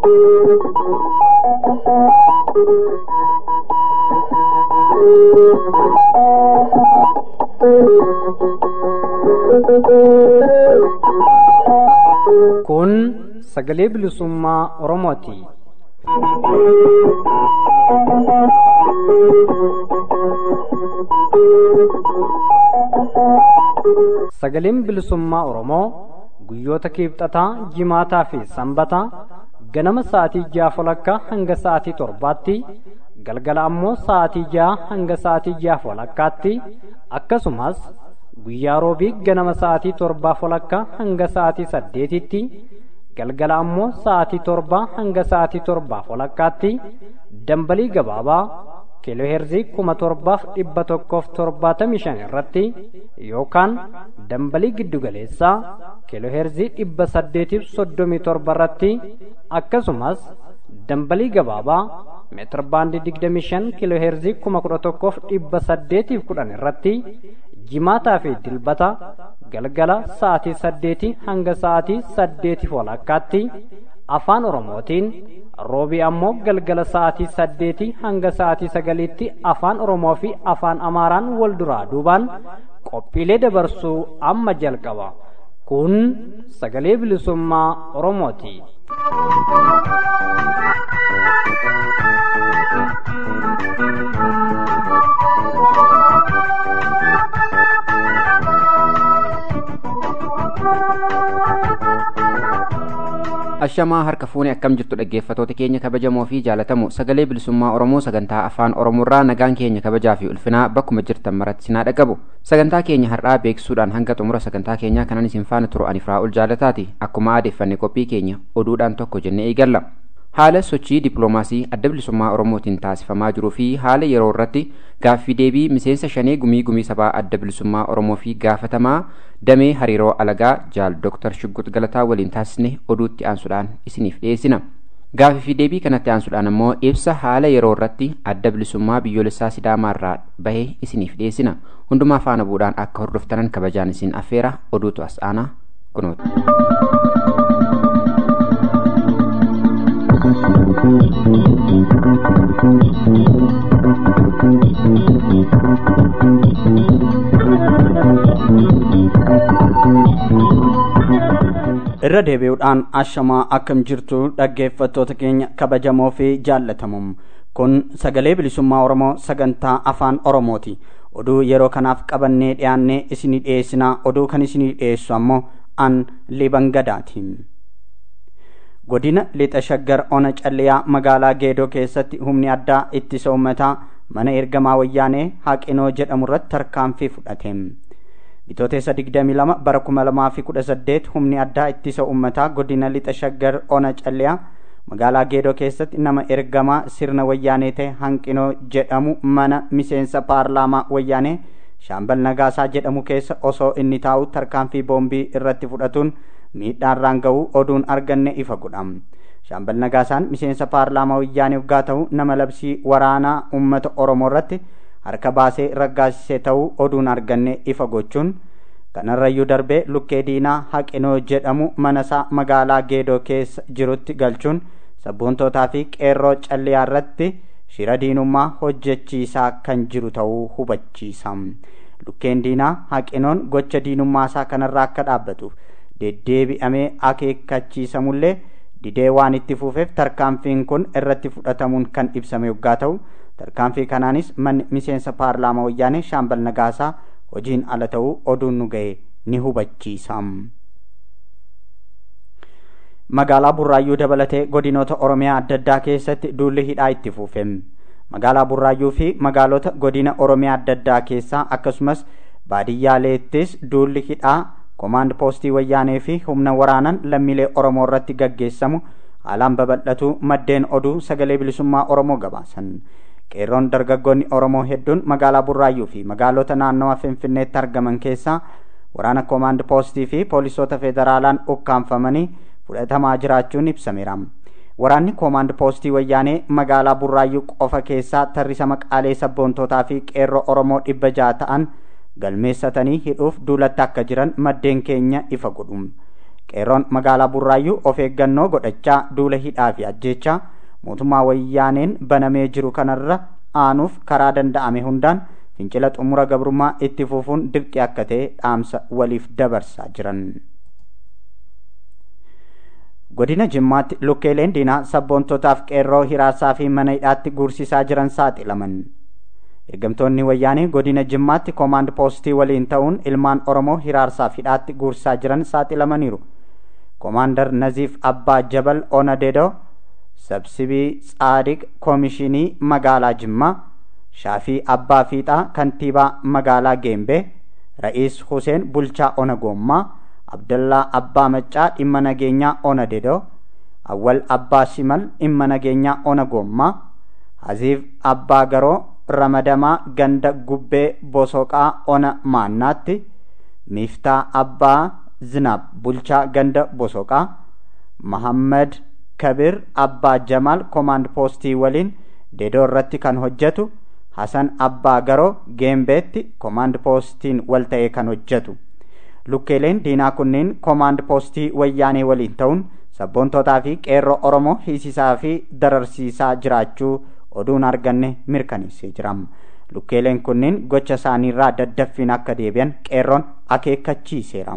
Kun sagalee bilisummaa Oromooti. Sagaleen bilisummaa Oromoo guyyoota kiibxataa, jimaataa fi sanbataa ganama sa'aatii ja'a walakkaa hanga sa'aatii torbaatti galgala ammoo sa'aatii ja'a hanga sa'aatii ja'a walakkaatti akkasumas guyyaa roobii ganama sa'aatii torbaa walakkaa hanga sa'aatii saddeetitti galgala ammoo sa'aatii torbaa hanga sa'aatii torbaa walakkaatti dambalii gabaabaa kiilooheerzii kuma torbaaf dhibba tokkoof torbaatamii shan irratti yookaan dambalii giddugaleessaa kiilooheerzii dhibba saddeetiif soddomii torba irratti akkasumas dambalii gabaabaa meetir baandii digdamii shan kiilooheerzii kuma kudha tokkoof dhibba saddeetiif kudhan irratti jimaataa fi dilbata galgala sa'aatii saddeetii hanga sa'aatii saddeetiif walakkaatti afaan oromootiin roobii ammoo galgala sa'aatii saddeetii hanga sa'aatii sagaliitti afaan oromoo fi afaan amaaraan wal duraa duubaan qophiilee dabarsuu amma jalqaba kun sagalee bilisummaa oromooti. ashamaa harka fuunee akkam jirtu dhaggeeffatoota keenya kabajamoo fi jaalatamoo sagalee bilisummaa oromoo sagantaa afaan oromoorraa nagaan keenya kabajaa fi ulfinaa bakkuma jirtan maratti sinaa dhaqabu sagantaa keenya har'aa beeksisuudhaan hanga xumura sagantaa keenyaa kanan isin faana turu ani firaa ol jaalataati akkuma aadeeffanne qophii keenya oduudhaan tokko jennee eegalla haala sochii dippiloomaasii adda bilisummaa oromootiin taasifamaa jiruu fi haala yeroo irratti gaaffii deebii miseensa shanee gumii gumii sabaa adda bilisummaa oromoo fi gaafatamaa damee hariiroo alagaa jaal dooktar shuggut galataa waliin taasisne oduutti aansuudhaan isiniif dhiyeessina gaaffii fi deebii kanatti aansuudhaan ammoo ibsa haala yeroo irratti adda bilisummaa biyyoolessaa sidaamaarraa bahee isiniif dhiyeessina hundumaa faana buudhaan akka hordoftanan kabajaan isin affeera oduutu as aanaa kunuuti. irra deebi'uudhaan ashamaa akkam jirtu dhaggeeffattoota keenya kabajamoo fi jaallatamoo kun sagalee bilisummaa oromoo sagantaa afaan oromooti oduu yeroo kanaaf qabannee dhiyaannee isinii dhiyeessinaa oduu kan isinii dhiyeessu ammoo an libangadaati godina lixa shaggar ona calliyaa magaalaa geedoo keessatti humni addaa ittisa uummataa mana ergamaa wayyaanee haqinoo jedhamu irratti tarkaanfii fudhate bitootessa 22 bara 2018 humni addaa ittisa uummataa godina lixa shaggar ona calliyaa magaalaa geedoo keessatti nama ergamaa sirna wayyaanee ta'e haqinoo jedhamu mana miseensa paarlaamaa wayyaanee shaambal nagaasaa jedhamu keessa osoo inni taa'u tarkaanfii boombii irratti fudhatuun miidhaarraan ga'uu oduun arganne ifa godha shaambal nagaasaan miseensa paarlaamaa wayyaanee waggaa ta'u nama labsii waraanaa uummata oromoo irratti harka baasee raggaasisee ta'uu oduun arganne ifa gochuun kanarrayyuu darbee lukkee diinaa haqinoo jedhamu manasaa magaalaa geedoo keessa jirutti galchuun sabboontootaa fi qeerroo calliyaa irratti shira diinummaa hojjechiisaa kan jiru ta'uu hubachiisa lukkeen diinaa haqinoon gocha diinummaasaa kanarraa akka dhaabbatuuf deddeebi'amee akeekkachiisamullee didee waan itti fuufeef tarkaanfiin kun irratti fudhatamuun kan ibsame yoggaa ta'u tarkaanfii kanaanis manni miseensa paarlaamaa wayyaanee shaambal nagaasaa hojiin ala ta'uu oduun nu ga'e ni hubachiisa. magaalaa burraayyuu dabalatee godinoota oromiyaa adda addaa keessatti duulli hidhaa itti fuufe magaalaa burraayyuu fi magaalota godina oromiyaa adda addaa keessaa akkasumas baadiyyaaleettis duulli hidhaa koomaand poostii wayyaanee fi humna waraanan lammiilee oromoo irratti gaggeessamu haalaan babal'atu maddeen oduu sagalee bilisummaa oromoo gabaasan qeerroon dargaggoonni oromoo hedduun magaalaa burraayyuu fi magaalota naannawa finfinneetti argaman keessaa waraana koomaand poostii fi poolisoota federaalaan ukkaanfamanii fudhatamaa jiraachuun ibsameera waraanni koomaand poostii wayyaanee magaalaa burraayyuu qofa keessaa tarrisa maqaalee sabboontootaa fi qeerroo oromoo dhibba ja'a ta'an galmeessatanii hidhuuf duulatti akka jiran maddeen keenya ifa godhu qeerroon magaalaa burraayyuu of eeggannoo godhachaa duula hidhaa fi ajjeechaa mootummaa wayyaaneen banamee jiru kanarra aanuuf karaa danda'ame hundaan fincila xumura gabrummaa itti fufuun dirqi akka ta'e dhaamsa waliif dabarsaa jiran. godina jimmaatti lukkeeleen diinaa sabboontotaaf qeerroo hiraarsaa fi mana hidhaatti guursisaa jiran saaxilaman. ergamtoonni wayyaanee godina jimmaatti koomaand poostii waliin ta'uun ilmaan oromoo hiraarsaaf hidhaatti guursisaa jiran saaxilamaniiru. koomaandar naziif abbaa jabal onadeedoo sabsibii tsaadiq koomishinii magaalaa jimmaa shaafii abbaa fiixaa kantiibaa magaalaa geembee ra'iis huseen bulchaa ona goommaa abdallaa abbaa maccaa dhimma nageenyaa ona dedoo awwal abbaa shimal dhimma nageenyaa ona goommaa haziif abbaa garoo ramadamaa ganda gubbee bosoqaa ona maannaatti miiftaa abbaa zinaab bulchaa ganda bosoqaa mahammad kabir abbaa jamaal koomaand poostii waliin dedoo irratti kan hojjetu hasan abbaa garoo geembeetti koomaand poostiin wal ta'ee kan hojjetu lukkeeleen diinaa kunneen koomaand poostii wayyaanee waliin ta'uun sabboontotaa fi qeerroo oromoo hiisisaa fi dararsiisaa jiraachuu oduun arganne mirkaneessee jira lukkeeleen kunneen gocha isaaniirraa daddaffiin akka deebi'an qeerroon akeekkachiiseera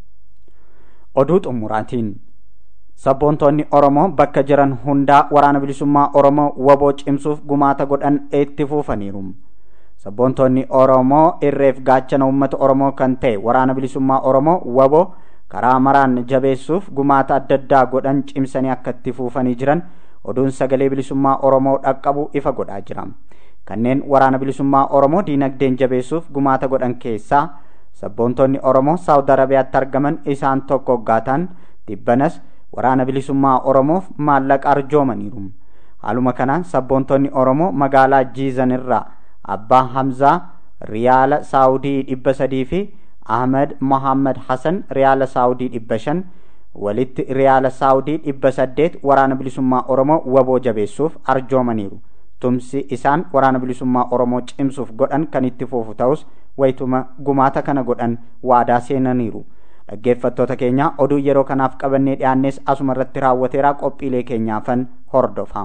oduu xumuraatiin sabboontoonni oromoo bakka jiran hundaa waraana bilisummaa oromoo waboo cimsuuf gumaata godhan itti fufaniiru sabboontoonni oromoo irreef gaachana uummata oromoo kan ta'e waraana bilisummaa oromoo waboo karaa maraan jabeessuuf gumaata adda addaa godhan cimsanii akka itti fufanii jiran oduun sagalee bilisummaa oromoo dhaqqabu ifa godhaa jira kanneen waraana bilisummaa oromoo diinagdeen jabeessuuf gumaata godhan keessaa sabboontoonni oromoo saawud arabiyaatti argaman isaan tokko gaataan dhibbanas waraana bilisummaa oromoof maallaqa arjoomaniiru haaluma kanaan sabboontoonni oromoo magaalaa jiizan irraa abbaa hamzaa riyaala saawudii dhibba sadii fi ahmed mohammad hasan riyaala saawudii dhibba shan walitti riyaala saawudii dhibba saddeet waraana bilisummaa oromoo waboo jabeessuuf arjoomaniiru tumsi isaan waraana bilisummaa oromoo cimsuuf godhan kan itti fufu ta'us wayituma gumaata kana godhan waadaa seenaniiru dhaggeeffattoota keenya oduu yeroo kanaaf qabannee dhiyaannes asuma irratti raawwateera qophiilee keenyaafan hordofaa.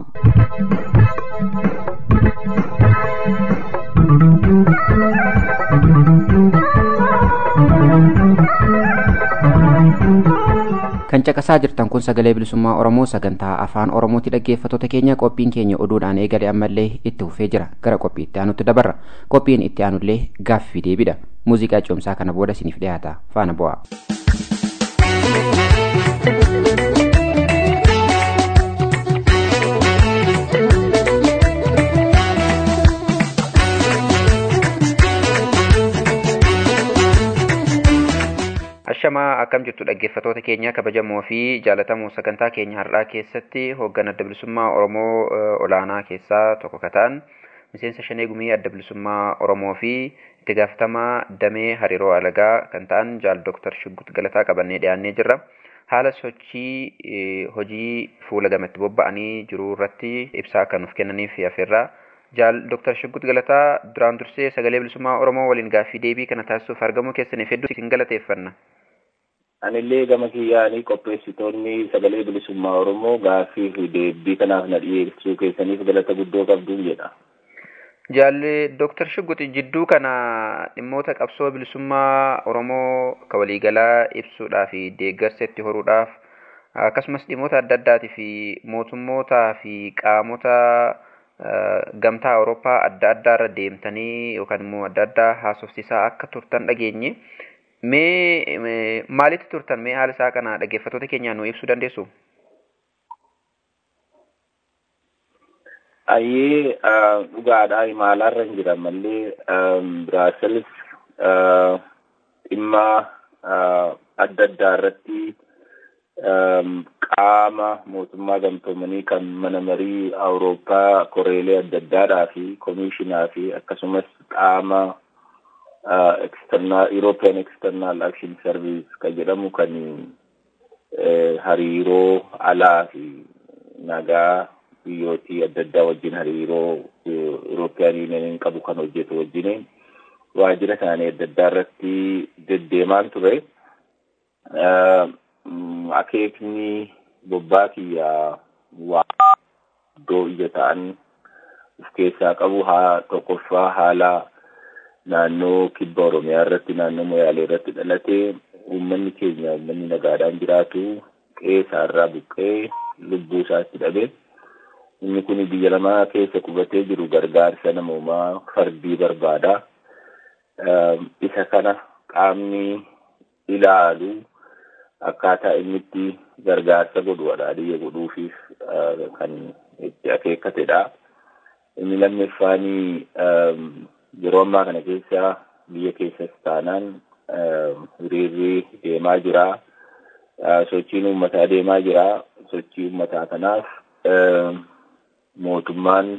kan caqasaa jirtan kun sagalee bilisummaa oromoo sagantaa afaan oromooti dhaggeeffattoota keenya qophiin keenya oduudhaan eegale ammallee itti fufee jira gara qophii itti aanutti dabarra qophiin itti aanullee gaaffii deebidha muuziqaa coomsaa kana booda isiniif dhiyaata faana bu'aa. Ashamaa akkam jirtu dhaggeeffattoota keenya kabajamoo fi jaalatamoo sagantaa keenya har'aa keessatti hoogganaa adda bilisummaa Oromoo olaanaa keessaa tokko kataan miseensa shanee gumii adda bilisummaa Oromoo fi itti gaafatamaa damee hariiroo alagaa kan ta'an jaal Dooktar Shuggut Galataa qabannee dhiyaannee jirra. Haala sochii hojii fuula gamatti bobba'anii jiru irratti ibsaa kan nuuf kennaniif afeerraa. Jaal Dooktar Shuggut Galataa duraan dursee sagalee bilisummaa Oromoo waliin gaaffii deebii kana taasisuuf argamuu keessaniif hedduu isin galateeffanna. Anillee gama kiyyaanii qopheessitoonni sagalee bilisummaa Oromoo gaaffii fi deebii kanaaf na dhiyeessuu keessaniif galata guddoo qabdu jedha. Jaalli Dooktar Shugguti jidduu kana dhimmoota qabsoo bilisummaa Oromoo ka waliigalaa ibsuudhaa fi deeggarsa itti horuudhaaf akkasumas dhimmoota adda addaatii fi mootummootaa fi qaamota gamtaa Awurooppaa adda addaarra deemtanii yookaan immoo adda addaa haasofsiisaa akka turtan dhageenye. Mee maalitti turtan mee haala isaa kana dhaggeeffattoota keenyaan nu ibsuu dandeessu? Ayyee dhugaadhaa imaalaarra hin jiran mallee Biraaselis dhimma adda addaa irratti qaama mootummaa gamtoomanii kan mana marii Awurooppaa koreelee adda addaadhaa fi koomishinaa fi akkasumas qaama external European External Action Service kan jedhamu kan hariiroo alaa fi nagaa biyyootii adda addaa wajjin hariiroo European Union qabu kan hojjetu wajjin waajjira isaanii adda addaa irratti deddeemaan ture. akeekni bobbaa kiyyaa waa iddoo ija ta'an of keessaa qabu haa tokkoffaa haala naannoo kibba oromiyaa irratti naannoo moyaalee irratti dhalatee uummanni keenya uummanni nagaadhaan jiraatu qe'ee isaarraa buqqee lubbuu isaatti dhabe inni kun biyya lamaa keessa qubatee jiru gargaarsa namoomaa fardii barbaada isa kana qaamni ilaalu akkaataa inni itti gargaarsa godhu adhaadiyya godhuufiif kan itti akeekkatedha. Inni lammeeffaanii yeroo ammaa kana keessa biyya keessas taanaan hiriirri deemaa jira. Sochiin uummataa deemaa jira. Sochii uummataa kanaaf mootummaan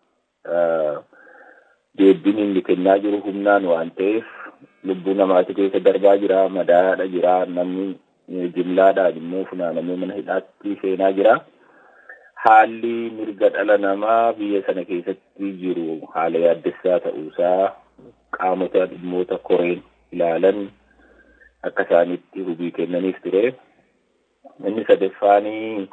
deebiin inni kennaa jiru humnaan waan ta'eef lubbuu namaati keessa darbaa jira. Madaa'aadha jira. Namni jimlaadhaan immoo funaanamee mana hidhaatti seenaa jira. Haalli mirga dhala namaa biyya sana keessatti jiru haala yaaddessaa ta'uusaa qaamota dhimmoota koreen ilaalan akka isaanitti hubii kennaniif ture. Inni sadaffaanii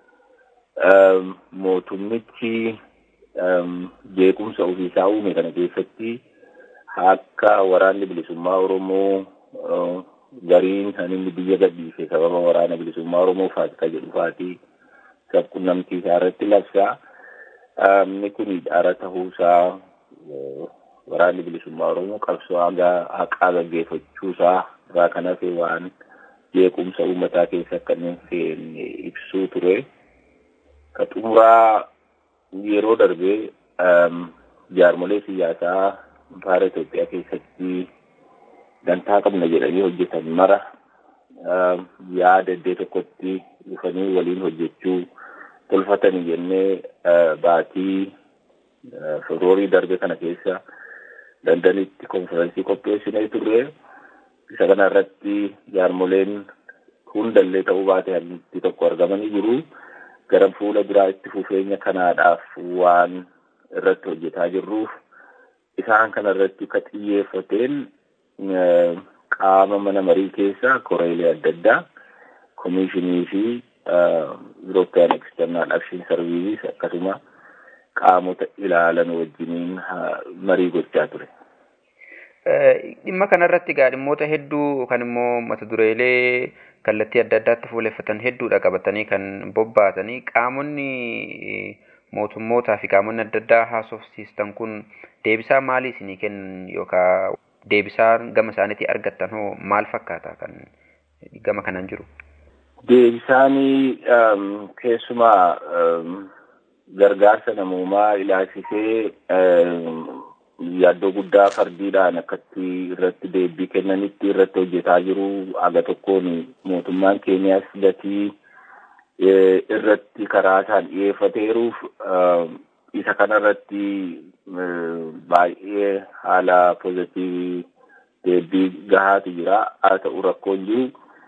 mootummichi jeequmsa ofiisaa uume kana keessatti akka waraanni bilisummaa Oromoo gariin kan inni biyya gadhiise sababa waraana bilisummaa Oromoo faatikaa jedhu faatii sabqunnamtii isaa irratti labsaa. Inni kun dhaara ta'uusaa waraanni bilisummaa Oromoo qabsoo haqaa gaggeeffachuusaa irraa kan hafe waan jeequmsa uummataa keessa akka inni seenne ibsuu ture. Ka xumuraa yeroo darbee jaarmolee siyaasaa faara Itoophiyaa keessatti dantaa qabna jedhanii hojjetan mara yaada iddoo tokkotti dhufanii waliin hojjechuu tolfatanii jennee baatii febroorii darbe kana keessa dandanitti konferensii qopheessinee turre isa kana irratti jaarmoleen hundallee ta'uu baate hannitti tokko argamanii jiru gara fuula duraa itti fufeenya kanaadhaaf waan irratti hojjetaa jirruuf isaan kana irratti ka xiyyeeffateen qaama mana marii keessa koreelee adda addaa komishinii fi European External Action Services akkasuma qaamota ilaalan wajjiniin marii gochaa ture. Dhimma kanarratti egaa dhimmoota hedduu kan immoo mata dureelee kallattii adda addaatti fuuleffatan hedduudha qabatanii kan bobbaatanii qaamonni mootummootaa fi qaamonni adda addaa haasofsiistan kun deebisaa maalii isinii kennan yookaan deebisaa gama isaaniitii argattan hoo maal fakkaata kan gama kanaan jiru? Deebisaanii keessumaa gargaarsa namoomaa ilaalchisee yaaddoo guddaa fardiidhaan akkatti irratti deebii kennanitti irratti hojjetaa jiru aga tokkoon mootummaan keenyaas gatii irratti karaa isaan dhiyeeffateeruuf isa kanarratti baay'ee haala pozitiivii deebii gahaatu jira haa ta'u rakkoon jiru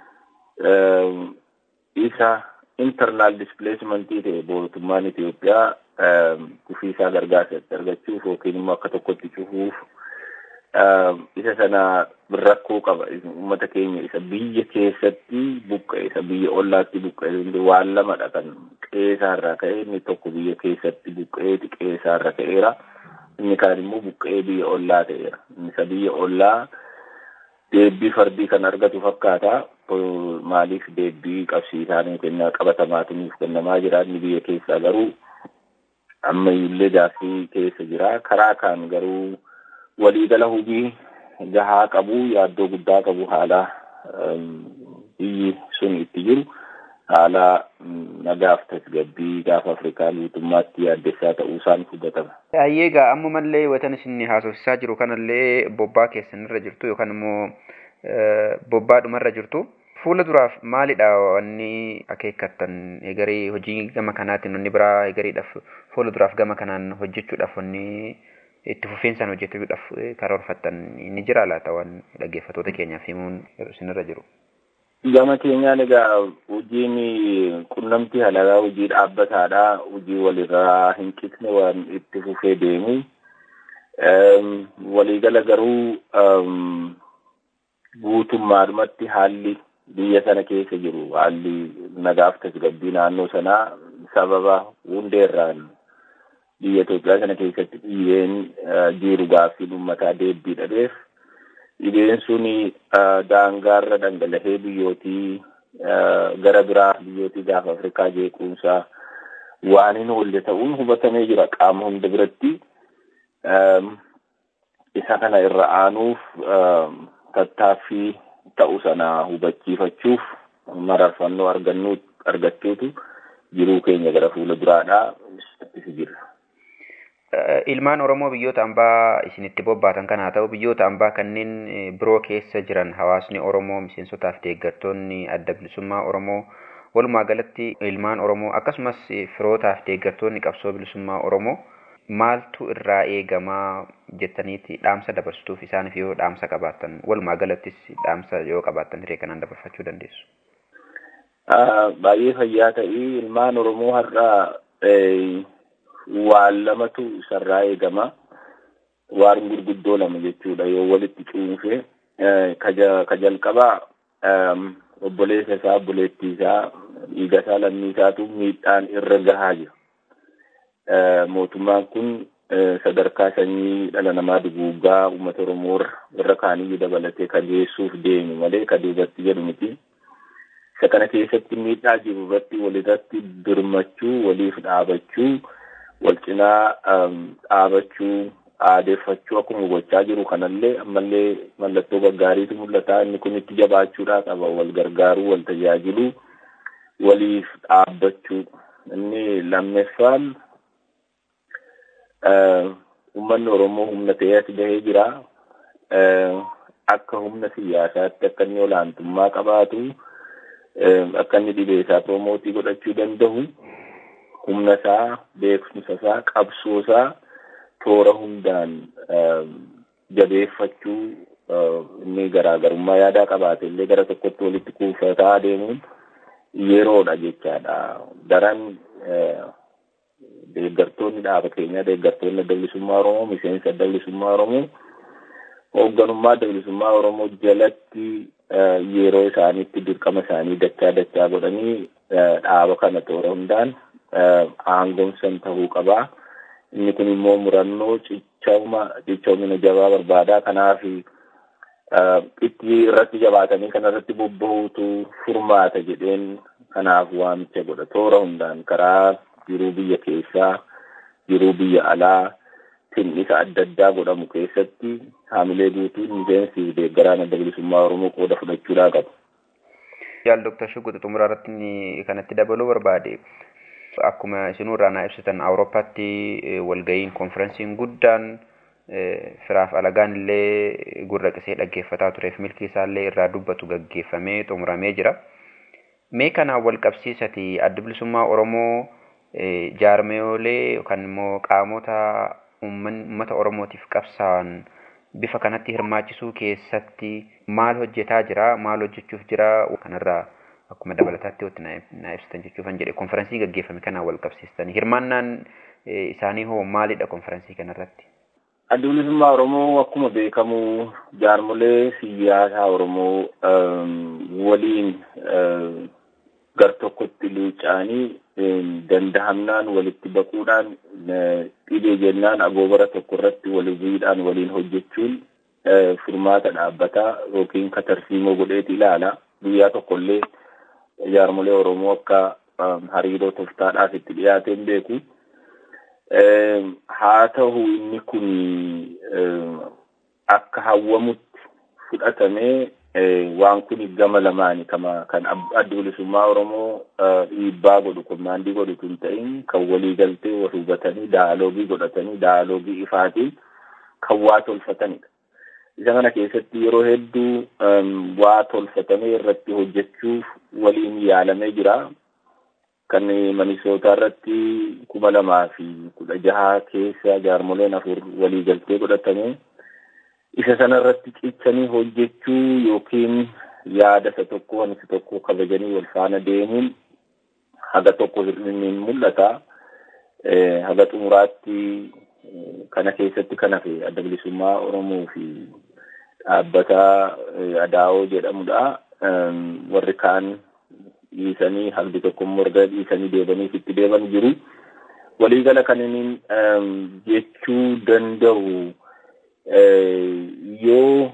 isa internal displacement ta'e mootummaan Itoophiyaa kufiisaa gargaarsa argachuuf yookiin immoo akka tokkotti cufuuf isa sana rakkoo qaba uummata keenya isa biyya keessatti buqqa'e isa biyya ollaatti buqqa'e waan lamadha kan qe'eesaarraa ka'e inni tokko biyya keessatti buqqa'eeti qe'eesaarra ka'eera inni kaan immoo buqqa'ee biyya ollaa ta'eera isa biyya ollaa deebbii fardii kan argatu fakkaata maaliif deebbii qabsiisaan kennaa qabatamaatu nuuf kennamaa jira inni biyya keessaa garuu ammayyullee gaaffii keessa jira karaa kaan garuu waliigala hojii gahaa qabu yaaddoo guddaa qabu haala biyyi sun itti jiru haala nagaaf tasgabbii gaafa afrikaa guutummaatti yaaddessaa ta'uu isaan hubatama. Ayyeegaa ammumallee watan isin haasofsiisaa jiru kanallee bobbaa keessanirra jirtu yookaan immoo bobbaadhumarra jirtu. Fuula duraaf maalidha wanni akeekkattan egarii hojii gama kanaatiin wanni biraa egariidhaaf fuula duraaf gama kanaan hojjechuudhaaf wanni itti fufiinsaan hojjechuudhaaf karoorfattan ni jira laata waan dhaggeeffatoota keenyaaf himuun isinirra jiru. Gama keenyaan egaa hojiin qunnamtii halagaa hojii dhaabbataadha. Hojii walirraa hin qisne waan itti fufee deemu. Waliigala garuu guutummaadhumatti haalli biyya sana keessa jiru haalli nagaaf tasgabbii naannoo sanaa sababa hundeerraan biyya Itoophiyaa sana keessatti dhiibeen jiru gaaffii uummataa deebbii dhabeef dhibeen sun daangaarra dhangala'ee biyyootii gara biraa biyyootii gaafa Afrikaa jeequunsaa waan hin oolle ta'uun hubatamee jira qaama hunda biratti. Isa kana irra aanuuf tattaaffii ta'u sana hubachiifachuuf mararfannoo argannuu argachuutu jiruu keenya gara fuula duraadhaa itti jira. Ilmaan Oromoo biyyoota ambaa isinitti bobbaatan kan haa ta'u biyyoota ambaa kanneen biroo keessa jiran hawaasni Oromoo miseensotaaf deeggartoonni adda bilisummaa Oromoo walumaa galatti ilmaan Oromoo akkasumas firootaaf deeggartoonni qabsoo bilisummaa Oromoo maaltu irraa eegamaa jettaniiti dhaamsa dabarsuuf isaaniif yoo dhaamsa qabaattan walumaa galattis dhaamsa yoo qabaattan hiree kanaan dabarfachuu dandeessu. Baay'ee fayyaa ta'ii ilmaan Oromoo har'aa waan lamatu isarraa eegama. Waan gurguddoo lama jechuudha yoo walitti cuunfee ka jalqabaa obboleessa isaa obboleettii isaa dhiiga isaa lammii isaatu miidhaan irra gahaa jira. Mootummaan kun sadarkaa sanyii dhala namaa duguuggaa uummata Oromoo irra kaaniyyuu dabalatee ka geessuuf deemu malee ka duubatti jedhu miti. Isa kana keessatti miidhaa jiru irratti walirratti birmachuu waliif dhaabachuu wal cinaa dhaabachuu aadeeffachuu akkuma gochaa jiru kanallee ammallee mallattoo gaggaariitu mul'ata inni kun itti jabaachuudhaa qaba wal gargaaruu wal tajaajiluu waliif dhaabbachuu inni lammeeffaan uummanni Oromoo humna ta'ee as gahee jira akka humna siyaasaatti akka inni olaantummaa qabaatu akka inni dhibee isaa proomootii godhachuu danda'u humna isaa beekumsa isaa qabsoo isaa toora hundaan jabeeffachuu inni garaagarummaa yaadaa qabaate illee gara tokkotti walitti kuufataa adeemuun yeroodha jechaadha. Daran deeggartoonni dhaaba keenyaa deeggartoonni adda bilisummaa Oromoo miseensa adda bilisummaa Oromoo hoogganummaa adda bilisummaa Oromoo jalatti yeroo isaaniitti dirqama isaanii dachaa dachaa godhanii dhaaba kana toora hundaan aangoomsan ta'uu qabaa. Inni kun immoo murannoo cichooma cichoomina jabaa barbaadaa kanaaf itti irratti jabaatanii kana irratti bobba'uutu furmaata jedheen kanaaf waamicha godha toora hundaan karaa jiruu biyya keessaa jiruu biyya alaa tinnisa adda addaa godhamu keessatti haamilee guutuun miseensi deeggaraan adda bilisummaa Oromoo qooda fudhachuudhaa qabu. Yaal Dooktar Shugguxi xumuraa irratti kanatti dabaluu barbaade. Akkuma isinuu irraa naa ibsitan Awurooppaatti walga'iin konferensiin guddaan firaaf alagaan illee gurra qisee dhaggeeffataa tureef milkii isaallee irraa dubbatu gaggeeffamee xumuramee jira. Mee kanaan wal qabsiisati adda bilisummaa Oromoo jaarmeeyolee yookaan immoo qaamota uummata Oromootiif qabsaa'an bifa kanatti hirmaachisuu keessatti maal hojjetaa jira maal hojjechuuf jira kanarraa akkuma dabalataatti watti naa ibsitan jechuufan jedhe konferensii gaggeeffame kanaan wal qabsiistanii hirmaannaan isaanii hoo maalidha konferensii kanarratti? Adda bilisummaa Oromoo akkuma beekamu jaarmolee siyaasaa Oromoo waliin gar tokkotti luuca'anii dandahamnaan walitti baquudhaan dhibee jennaan agoobara tokko irratti waliin waliin hojjechuun furmaata dhaabbataa yookiin katarsiimoo godheeti ilaala. Guyyaa tokkollee jaarmolee Oromoo akka hariiroo toftaadhaaf itti dhiyaateen beeku. Haa ta'u inni kun akka hawwamutti fudhatamee waan kun gama lamaani kama kan adda bilisummaa Oromoo dhiibbaa godhu kommaandii godhu tun ta'in kan walii galtee wal hubatanii daaloogii godhatanii daaloogii ifaatii kan waa tolfatanidha. Isa kana keessatti yeroo hedduu waa tolfatamee irratti hojjechuuf waliin yaalamee jira. Kan Minisootaa irratti kuma lamaa fi kudha jaha keessa jaarmoleen afur walii galtee godhatamee isa sana irratti cichanii hojjechuu yookiin yaada isa tokko waan isa tokko kabajanii wal faana deemuun haga tokko hir'inniin mul'ata. Haga xumuraatti kana keessatti kan hafe adda bilisummaa Oromoo fi dhaabbata Adaawoo jedhamudha. warri kaan dhiisanii haalli tokko immoo erga dhiisanii deebaniif itti deeban jiru. Waliigala kan inni jechuu danda'u yoo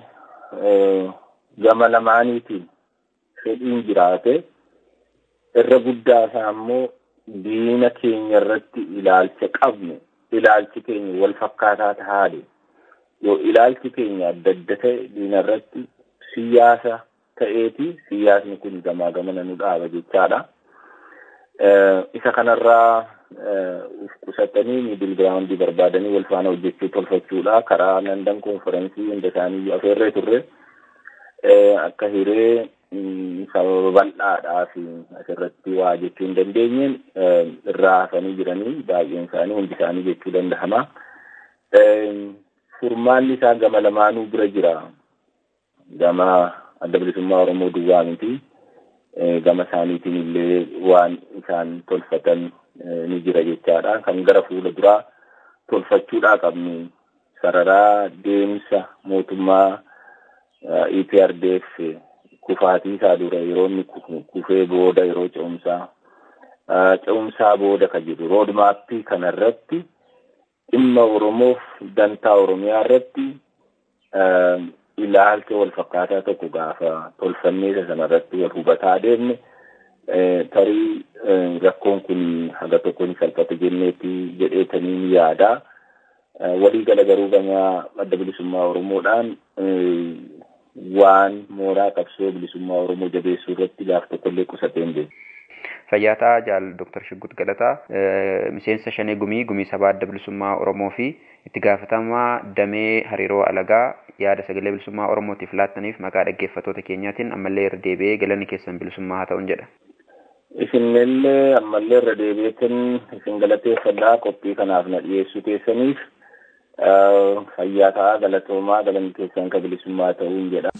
gama lamaaniitiin fedhiin jiraate irra guddaa isaa immoo diina keenya irratti ilaalcha qabnu ilaalchi keenya wal fakkaataa tahaadhe yoo ilaalchi keenya adda adda ta'e diina irratti siyaasa ta'eeti siyaasni kun gamaa gamana nu dhaaba jechaadha. Isa kanarraa uf qusatanii miidil giraawundii barbaadanii wal faana hojjechuu tolfachuudha karaa landan konferensii hunda isaanii afeerree turre akka hiree sababa bal'aadhaaf asirratti waa jechuu hin dandeenye irraa hafanii jiranii baay'een isaanii hundi isaanii jechuu danda'ama. Furmaanni isaa gama lamaanuu bira jira. Gama adda bilisummaa Oromoo duwwaa miti. Gama isaaniitiin illee waan isaan tolfatan ni jira jechaadha. Kan gara fuula duraa tolfachuudhaa qabnu sararaa deemsa mootummaa EPRDF kufaatii isaa dura yeroo inni kufee booda yeroo ce'umsaa ce'umsaa booda kan jiru roodmaappii kanarratti dhimma Oromoof dantaa Oromiyaa irratti ilaalcha wal fakkaataa tokko gaafa tolfannee isa sanarratti wal hubataa deemne tarii rakkoon kun haga tokko ni salphata jenneetti jedheetanii ni yaadaa. Walii gala garuu gama adda bilisummaa Oromoodhaan waan mooraa qabsoo bilisummaa Oromoo jabeessuu irratti gaaf tokkollee qusatee hin beeku. Fayyaataa Jaal Dr. Shiggut Galataa miseensa shanee gumii gumii sabaa adda bilisummaa Oromoo fi itti gaafatamaa damee hariiroo alagaa yaada sagalee bilisummaa Oromootiif laattaniif maqaa dhaggeeffattoota keenyaatiin ammallee irra deebi'ee galanni keessan bilisummaa haa ta'uun jedha. Isinillee ammallee irra deebi'eetiin isin galateeffadhaa qophii kanaaf na dhiyeessuu keessaniif fayyaa ta'aa galatoomaa galanni keessan ka bilisummaa ta'uun jedha.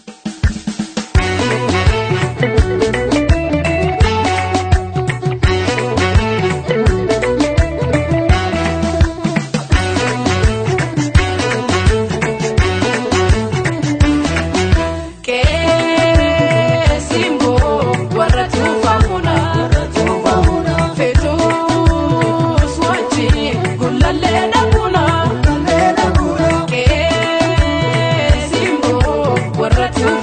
Warra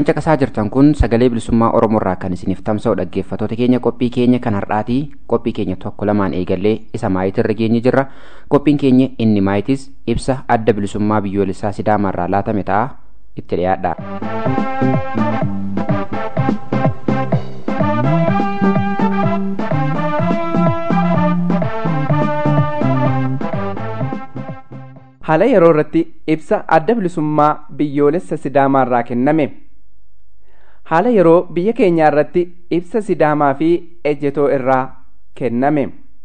caqasaa jirtan kun sagalee bilisummaa oromoorraa kan isiniif tamsa'u dhaggeeffatoota keenya qophii keenya kan har'aatii qophii keenya tokko lamaan eegallee isa maayitirra geenye jirra qophiin keenya inni maayitis ibsa adda bilisummaa biyyoolessaa sidaamaarraa laatame ta'a itti dhiyaadha. haala yeroo irratti ibsa adda bilisummaa biyyoolessa sidaamaarraa kenname haala yeroo biyya keenyaa irratti ibsa sidaamaa fi ejjetoo irraa kenname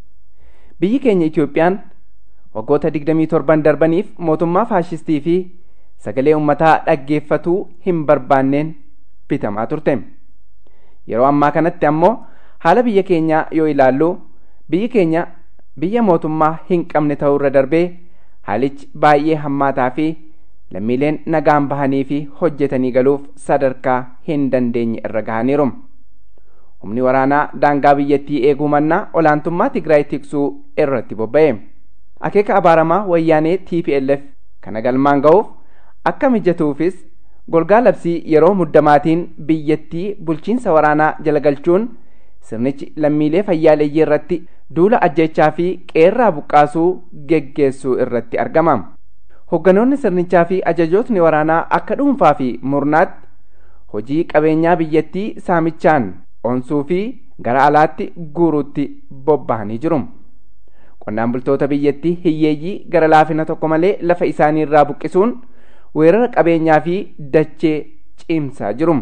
biyyi keenya itoophiyaan waggoota 27 darbaniif mootummaa faashistii fi sagalee ummataa dhaggeeffatuu hin barbaanneen bitamaa turte yeroo ammaa kanatti ammoo haala biyya keenyaa yoo ilaallu biyyi keenya biyya mootummaa hin qabne ta'uu irra darbee haalichi baay'ee hammaataa fi lammiileen nagaan bahanii fi hojjetanii galuuf sadarkaa hin dandeenye irra gahaniiru. Humni waraanaa daangaa biyyattii eeguu mannaa olaantummaa Tigraay tiksuu irratti bobba'e. Akeeka abaaramaa wayyaanee TPLF kana galmaan ga'uuf akka mijatuufis golgaa labsii yeroo muddamaatiin biyyattii bulchiinsa waraanaa jala galchuun sirnichi lammiilee fayyaaleeyyii irratti duula ajjechaa fi qeerraa buqqaasuu geggeessuu irratti argama. Hogganoonni sirnichaa fi ajajootni waraanaa akka dhuunfaa fi murnaatti hojii qabeenyaa biyyattii saamichaan onsuu fi gara alaatti guuruutti bobba'anii jiru. Qonnaan bultoota biyyattii hiyyeeyyii gara laafina tokko malee lafa isaanii irraa buqqisuun weerara qabeenyaa fi dachee cimsaa jiru.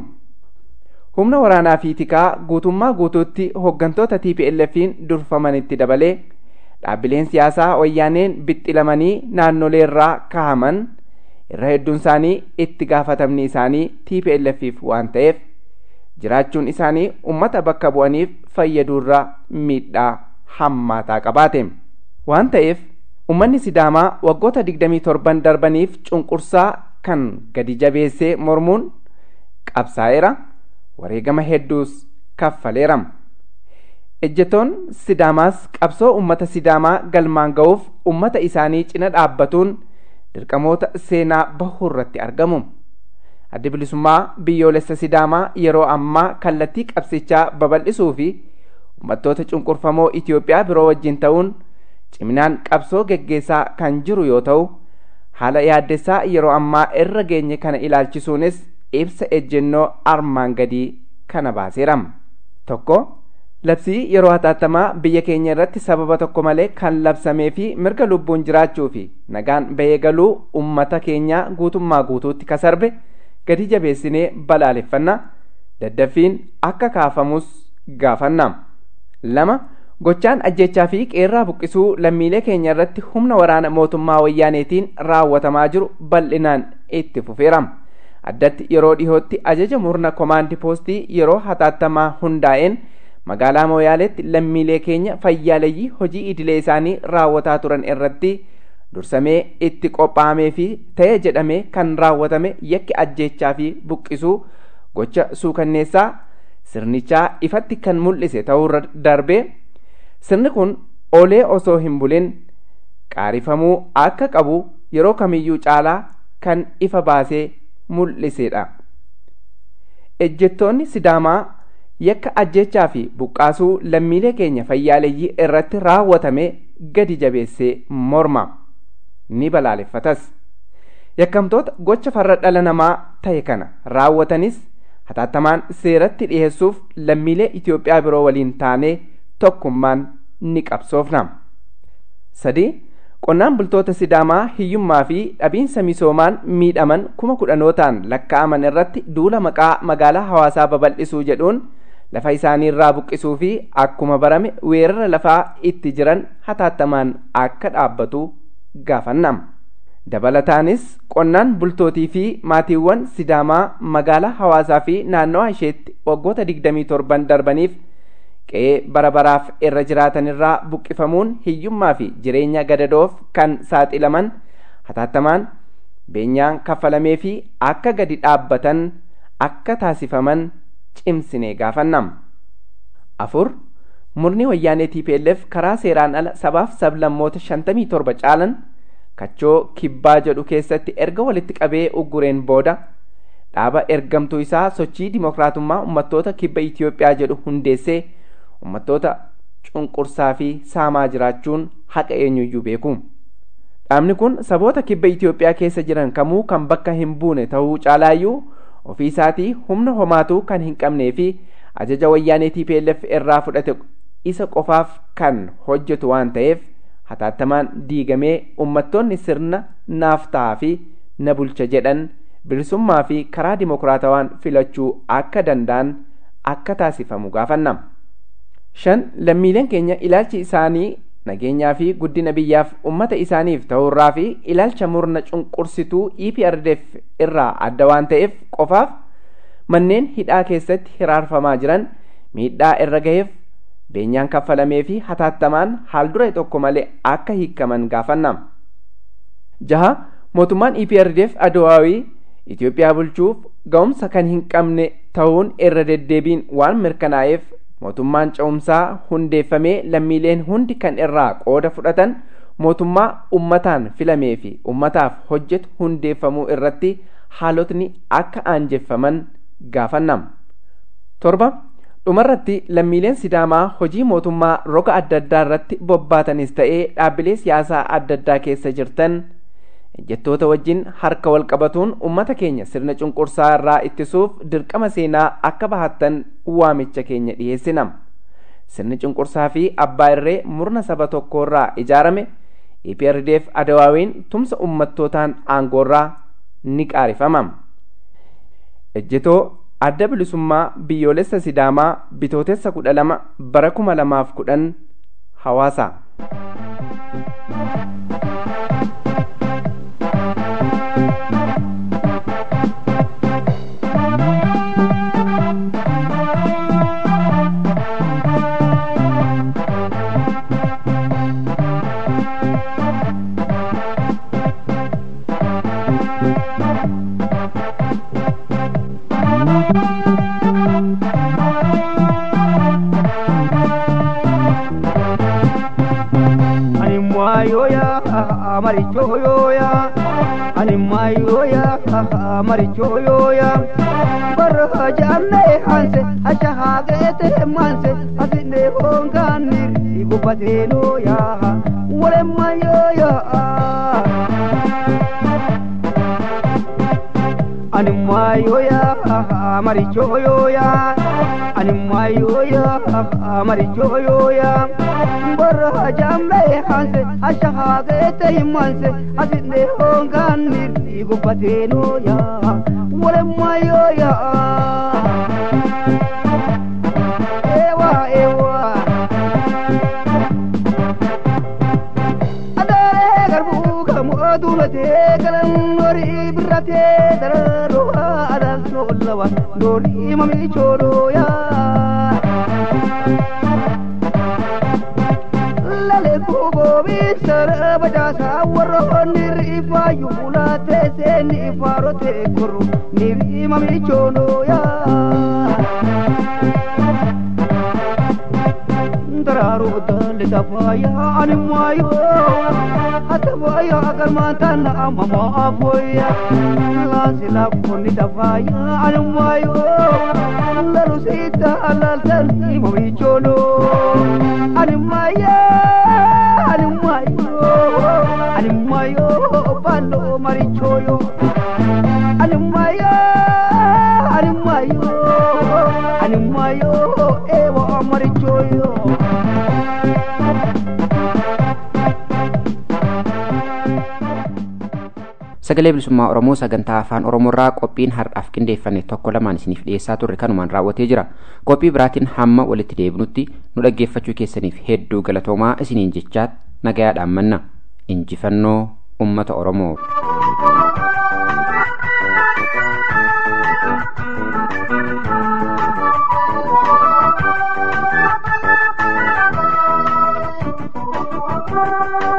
humna waraanaa fi tikaa guutummaa guutuutti hooggantoota TPLF'n durfamanitti dabalee dhaabbileen siyaasaa wayyaaneen bixxilamanii naannolee irraa kahaman irra hedduun isaanii itti gaafatamni isaanii TPLF'if waan ta'eef jiraachuun isaanii ummata bakka bu'aniif fayyaduurraa miidhaa hammaataa qabaate waan ta'eef ummanni sidaamaa waggoota 27 darbaniif cunqursaa kan gadi jabeessee mormuun qabsaa'eera. wareegama hedduus kaffaleera. Ejjetoon Sidaamaas qabsoo uummata Sidaamaa galmaan ga'uuf uummata isaanii cina dhaabbatuun dirqamoota seenaa bahuu irratti argamu. Addi bilisummaa biyyoolessa Sidaamaa yeroo ammaa kallattii qabsichaa babal'isuu fi uummattoota cunqurfamoo Itoophiyaa biroo wajjin ta'uun ciminaan qabsoo geggeessaa kan jiru yoo ta'u haala yaaddessaa yeroo ammaa irra geenye kana ilaalchisuunis ibsa ejjennoo armaan gadii kana baaseera. Tokko labsii yeroo hatattamaa biyya keenya irratti sababa tokko malee kan labsamee fi mirga lubbuun jiraachuu fi nagaan bahee galuu ummata keenyaa guutummaa guutuutti kasarbe gadi jabeessinee balaaleffanna daddaffiin akka kaafamus gaafanna. Lama gochaan ajjechaa fi qeerraa buqqisuu lammiilee keenya irratti humna waraana mootummaa wayyaaneetiin raawwatamaa jiru bal'inaan itti fufeera. addatti yeroo dhihootti ajaja murna komaandi poostii yeroo hatattamaa hundaa'een magaalaa mooyaaleetti lammiilee keenya fayyaaleyyii hojii idilee isaanii raawwataa turan irratti dursamee itti qophaa'amee fi ta'e jedhamee kan raawwatame yakki ajjechaa fi buqqisuu gocha suukanneessaa sirnichaa ifatti kan mul'ise ta'uu darbee sirni kun olee osoo hin bulin qaarifamuu akka qabu yeroo kamiyyuu caalaa kan ifa baasee mul'isedha. Ejjettoonni Sidaamaa yakka ajjechaa fi buqqaasuu lammiilee keenya fayyaaleyyii irratti raawwatame gadi jabeessee morma ni balaaleffatas. Yakkamtoota gocha farra dhala namaa ta'e kana raawwatanis hatattamaan seeratti dhiyeessuuf lammiilee Itoophiyaa biroo waliin taanee tokkummaan ni qabsoofna. Sadii qonnaan bultoota sidaamaa hiyyummaa fi dhabiinsa misoomaan miidhaman kuma kudhanootaan lakkaa'aman irratti duula maqaa magaalaa hawaasaa babal'isuu jedhuun lafa isaanii irraa buqqisuu fi akkuma barame weerara lafaa itti jiran hataattamaan akka dhaabbatu gaafanna. Dabalataanis qonnaan bultootii fi maatiiwwan sidaamaa magaalaa hawaasaa fi naannawaa isheetti waggoota 27 darbaniif qe'ee bara baraaf irra jiraatan irraa buqqifamuun hiyyummaa fi jireenya gadadoof kan saaxilaman hataattamaan beenyaan kaffalamee fi akka gadi dhaabbatan akka taasifaman cimsinee gaafannam. afur murni wayyaanee TPLF karaa seeraan ala sabaaf sablammoota 57 caalan kachoo kibbaa jedhu keessatti erga walitti qabee uggureen booda dhaaba ergamtuu isaa sochii dimokiraatummaa ummattoota kibba Itiyoophiyaa jedhu hundeessee ummattoota cunqursaa fi saamaa jiraachuun haqa eenyuyyuu beeku. Dhaabni kun saboota kibba Itiyoophiyaa keessa jiran kamuu kan bakka hin buune ta'uu caalaayyuu ofii isaatii humna homaatuu kan hin qabnee fi ajaja wayyaanee TPLF irraa fudhate isa qofaaf kan hojjetu waan ta'eef hataattamaan diigamee ummattoonni sirna naaf ta'aa fi na bulcha jedhan bilisummaa fi karaa dimokiraatawaan filachuu akka danda'an akka taasifamu gaafanna. shan lammiileen keenya ilaalchi isaanii nageenyaa fi guddina biyyaaf ummata isaaniif ta'urraa fi ilaalcha murna cunqursituu EPRDF irraa adda waan ta'eef qofaaf manneen hidhaa keessatti hiraarfamaa jiran miidhaa irra gaheef beenyaan kaffalamee fi hataattamaan haal dura tokko malee akka hiikaman gaafanna. jaha mootummaan EPRDF Adowaawii Itoophiyaa bulchuuf ga'umsa kan hin qabne ta'uun irra deddeebiin waan mirkanaa'eef mootummaan ce'umsaa hundeeffamee lammiileen hundi kan irraa qooda fudhatan mootummaa ummataan filamee fi ummataaf hojjetu hundeeffamuu irratti haalotni akka aanjeffaman gaafannam. torba dhumarratti lammiileen sidaamaa hojii mootummaa roga adda addaa irratti bobbaatanis ta'ee dhaabbilee siyaasaa adda addaa keessa jirtan ejjettoota wajjin harka wal qabatuun ummata keenya sirna cunqursaa irraa ittisuuf dirqama seenaa akka bahattan waamicha keenya dhiyeessinam sirni cunqursaa fi abbaa irree murna saba tokkorraa ijaarame EPRDF adawaawiin tumsa ummattootaan aangoorraa ni qaarifamam ejjetoo adda bilisummaa biyyoolessa sidaamaa bitootessa kudha lama bara kuma lamaaf kudhan hawaasa. marichoyoya ani mayoya marichoyoya barha janne hanse asha hagete manse asine honganir igubatenoya wale mayoya ani mayoya marichoyoya ani mayoya marichoyoya barha jambe hanse asha hagete manse asine honganir igubatenoya wale mayoya ewa ewa adare garbu kamu adulate kalan nori birate dararo adal solawa nori mami choro ya lale kubo bisara bajasa warro niri fayu bulate se ni farote kuru niri mami choro ya dararo dal dafaya animayo atavaya karmantana mama afoya lasila kuni dafaya animayo lalu sita alal tani mami cholo animaya animayo animayo balo marichoyo animaya animayo animayo ewa marichoyo sagalee bilisummaa oromoo sagantaa afaan oromoorraa qophiin har'aaf qindeeffanne tokko lamaan isiniif dhiyeessaa turre kanumaan raawwatee jira qophii biraatiin hamma walitti deebinutti nu dhaggeeffachuu keessaniif hedduu galatoomaa isiniin jechaat nagayaadhaan manna injifannoo ummata oromoo. Thank you.